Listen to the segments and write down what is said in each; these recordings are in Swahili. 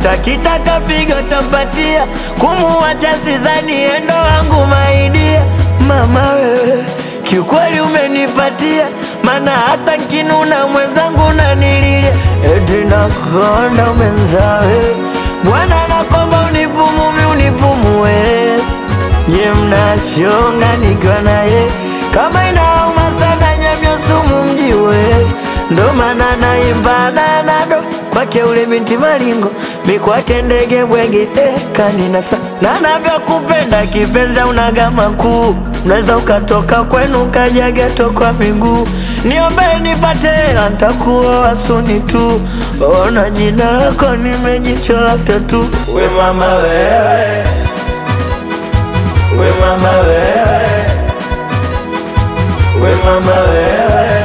hata kitaka figo tampatia, kumuacha sizani endo wangu maidia. Mama wewe kiukweli umenipatia, mana hata nkinuna mwenzangu nanililia, eti nakonda umenzawe Bwana nakomba unipumumi unipumue, nye mnachonga nikiwa naye, kama inauma sana nyamyo sumu mjiwe, ndo maana naimba nanado kwake ule binti malingo mi kwake ndege bwege eh, kaninasa na navyokupenda kipenzi unaga makuu unaweza ukatoka kwenu ukaja geto kwa miguu niombe nipate hela ntakuoa suni tu ona jina lako nimejichola tatu we mama wewe we mama wewe we mama wewe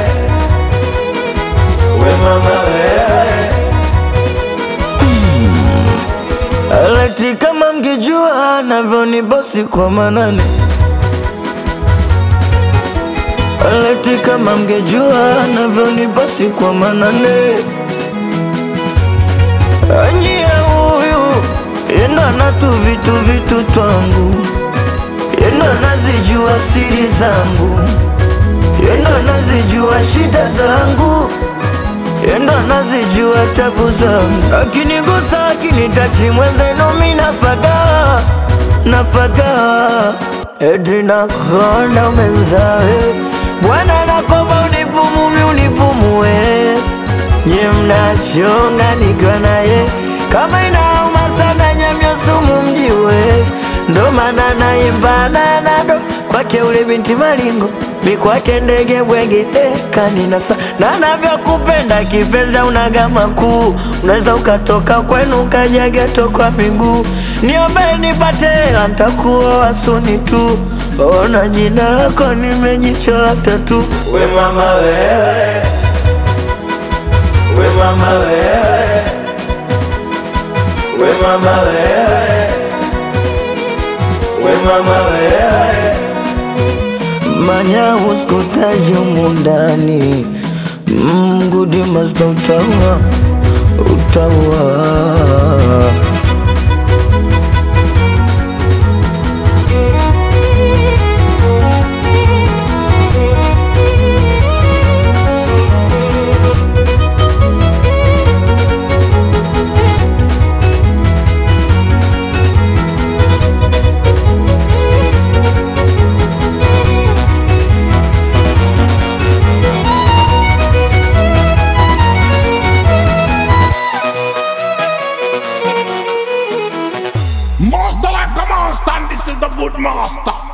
we mama wewe Aleti kama mngejua navyonibosi kwa manane Aleti kama mngejua navyonibosi kwa manane Anyie huyu yendo anatu vitu vitu twangu yendo anazijua siri zangu yendo anazijua shida zangu yendo anazijua tabu zangu, akinigusa akinitachi mwenzenu mi napagawa napagawa, eti nakonda umenzawe Bwana nakomba unipumumi unipumue, nye mnachonga nikiwa naye, kama inauma sana nyamyo sumu mjiwe, ndo maana naimba nanado kwake ule binti malingo mi kwake ndege bwege eh, kaninasa na navyokupenda kipenzi unaga makuu unaweza ukatoka kwenu ukaja geto kwa miguu niombe nipate hela ntakuoa suni tu ona jina lako nimejichola tatu we mama wewe we mama wewe we mama wewe we mama wewe manya uskutaji mundani mgudi masta utaua utaua Master like a monster, and this is the good master.